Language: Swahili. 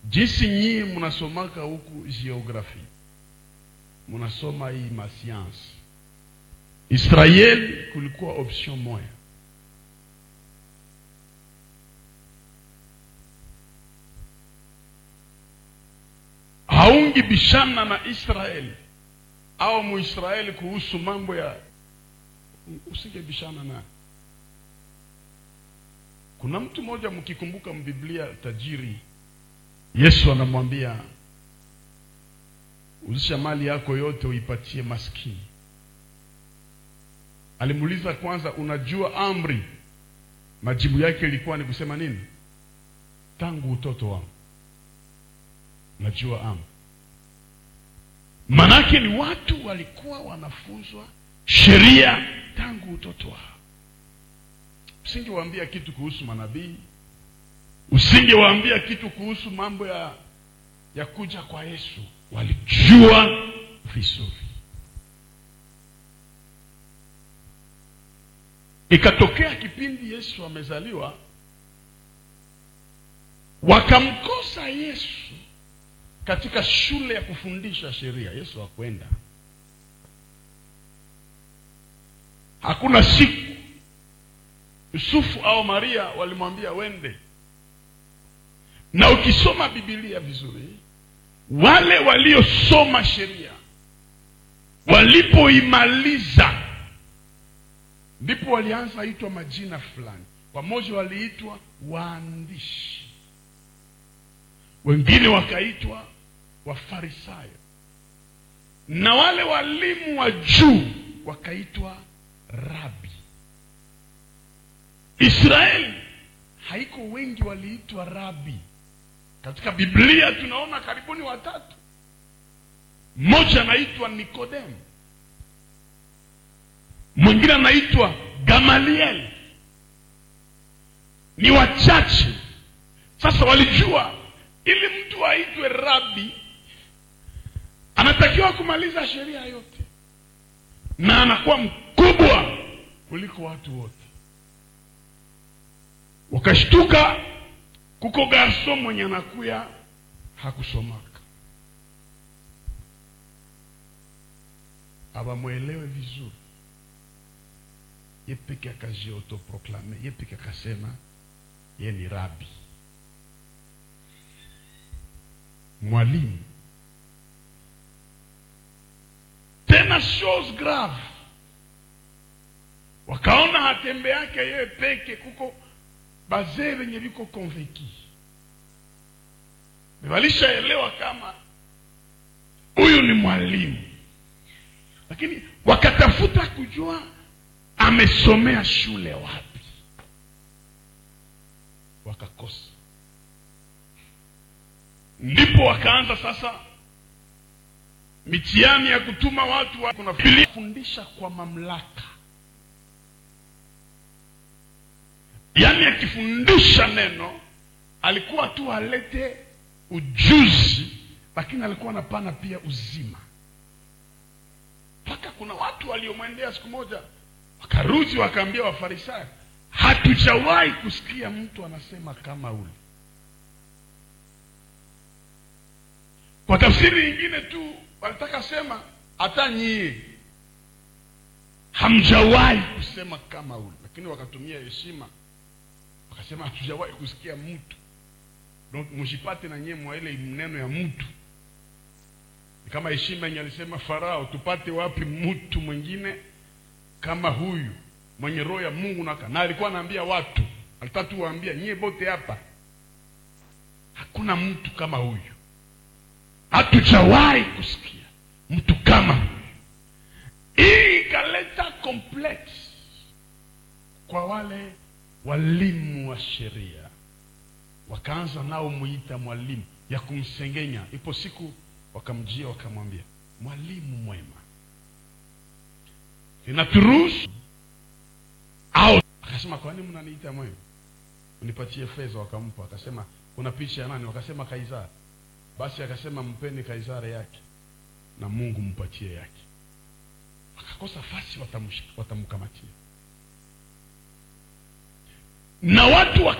jinsi nyii mnasomaka huku geografi mnasoma hii masiansi israeli kulikuwa option moya haungi bishana na israeli au muisraeli kuhusu mambo ya usingebishana naye kuna mtu mmoja mkikumbuka mbiblia tajiri yesu anamwambia uzisha mali yako yote uipatie maskini alimuuliza kwanza unajua amri majibu yake ilikuwa ni kusema nini tangu utoto wangu najua amri manake ni watu walikuwa wanafunzwa sheria tangu utoto wao usingewaambia kitu kuhusu manabii usingewaambia kitu kuhusu mambo ya ya kuja kwa yesu walijua vizuri ikatokea kipindi yesu amezaliwa wakamkosa yesu katika shule ya kufundisha sheria yesu hakwenda hakuna siku yusufu au maria walimwambia wende na ukisoma bibilia vizuri wale waliosoma sheria walipoimaliza ndipo walianza itwa majina fulani pamoja waliitwa waandishi wengine wakaitwa wafarisayo na wale walimu wa juu wakaitwa rabi israeli haiko wengi waliitwa rabi katika biblia tunaona karibuni watatu mmoja anaitwa nikodemu mwingine anaitwa gamaliel ni wachache sasa walijua ili mtu aitwe rabi anatakiwa kumaliza sheria yote na anakuwa mkubwa kuliko watu wote wakashtuka kuko garso mwenye anakuya hakusomaka abamwelewe vizuri ye peke akajiotoproklame ye peke akasema ye ni rabi mwalimu tena chose grave wakaona hatembe yake yeye peke kuko bazee venye viko konveki walishaelewa kama huyu ni mwalimu lakini wakatafuta kujua amesomea shule wapi wakakosa ndipo wakaanza sasa mitihani ya kutuma watu wa kuna fundisha kwa mamlaka yaani akifundisha neno alikuwa tu alete ujuzi lakini alikuwa anapana pia uzima mpaka kuna watu waliomwendea siku moja wakarudi wakaambia wafarisayo hatujawahi kusikia mtu anasema kama ule kwa tafsiri nyingine tu walitaka sema hata nyie hamjawahi kusema kama ule lakini wakatumia heshima wakasema hatujawahi kusikia mtu donc mshipate na nyie mwa ile neno ya mtu ni kama heshima yenye alisema farao tupate wapi mtu mwingine kama huyu mwenye roho ya mungu naka na alikuwa anaambia watu alitaka tu waambia nyie bote hapa hakuna mtu kama huyu hatujawahi kusikia mtu kama huyu hii ikaleta complex kwa wale walimu wa sheria wakaanza nao muita mwalimu ya kumsengenya ipo siku wakamjia wakamwambia mwalimu mwema inaturuhusu au akasema kwa nini mnaniita mwema unipatie fedha wakampa akasema kuna picha ya nani wakasema kaisari basi akasema mpeni kaisari yake na mungu mpatie yake wakakosa fasi watamkamatia na watu